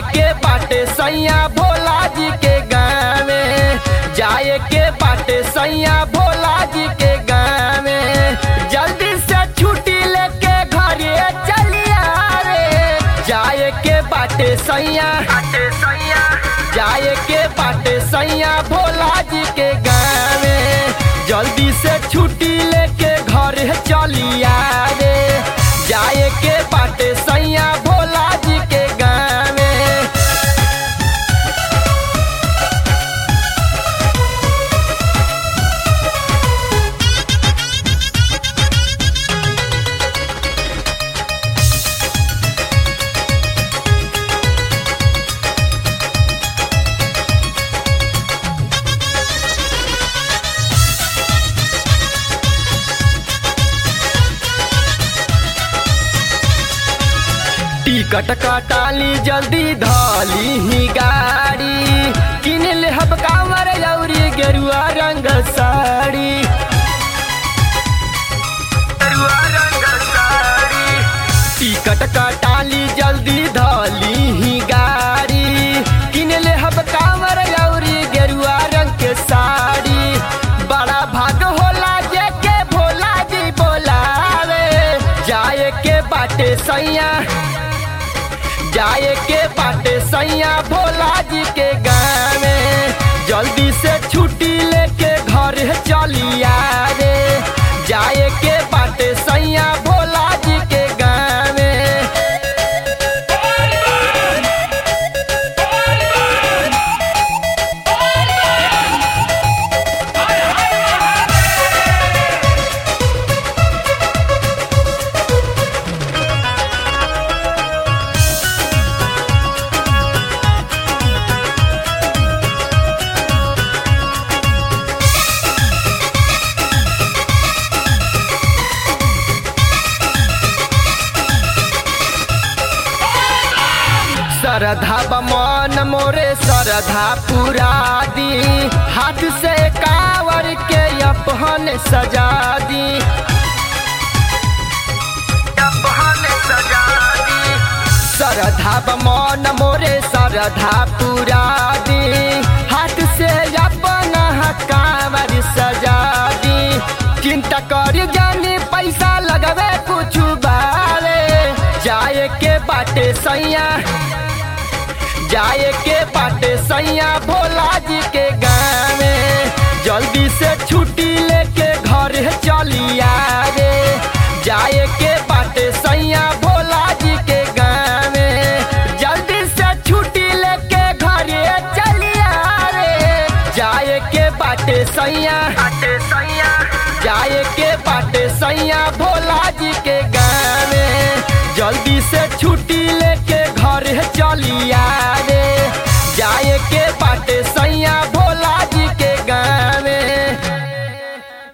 के बाटे सैया भोला जी के गावे जाए के बाटे सैया भोला जी के गावे जल्दी से छुट्टी लेके घरे चलिया रे जाए के बाटे सैया जाए के बाटे सैया भोला जी के गावे जल्दी से छुट्टी लेके घरे चलिया रे जाए के बाटे सैया भोला जी के गावे टिकट कटाली जल्दी धाली ही गाड़ी किन ले हब कांवर यौरी गेरुआ रंग साड़ी गेरुआ रंग साड़ी टिकट कटाली जल्दी धाली ही गाड़ी किन ले हब कांवर यौरी गेरुआ रंग के साड़ी बड़ा भाग होला जे के भोला जी बोलावे जाए के बाटे सैया जाए के बाटे सैया भोला जी के गावे जल्दी से छुट्टी लेके घर चलिया रे जाए के बाटे सैया भोला जी के गावे सरधा बमन मोरे सरधा पुरा दी हाथ से कावर के अपहन सजा दी अपहन सजा दी सरधा बमन मोरे सरधा पुरा दी हाथ से अपन कावर सजा दी चिंता कर जानी पैसा लगवे कुछ बारे जाए के बाटे सैया जाए के बाटे सैया भोला जी के गावे जल्दी से छुट्टी लेके घर चलिया रे जाए के बाटे सैया भोला जी के गावे जल्दी से छुट्टी लेके घरे चलिया रे जाए के बाटे सैया जाए के बाटे सैया भोला जी के गावे जल्दी से छुट्टी